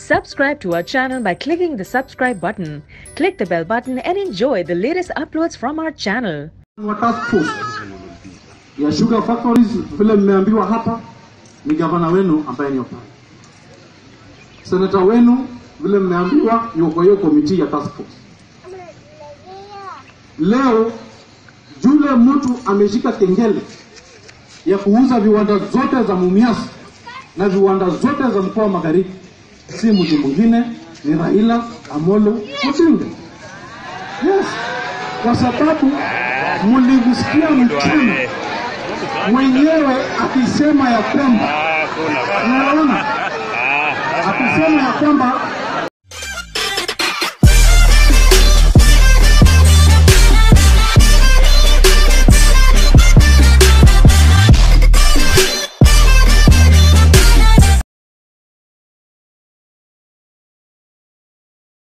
Subscribe to our channel by clicking the subscribe button. Click the bell button and enjoy the latest uploads from our channel. wa task force ya sugar factories vile mmeambiwa hapa ni gavana wenu ambaye ni pale. Senata wenu vile mmeambiwa yuko kwa hiyo komiti ya task force. Leo yule mtu ameshika kengele ya kuuza viwanda zote za Mumias na viwanda zote za mkoa wa Magharibi, si mtu mwingine, ni Raila Amolo Odinga. Yes, kwa sababu mlimsikia mchana mwenyewe akisema ya kwamba unaona, akisema ya kwamba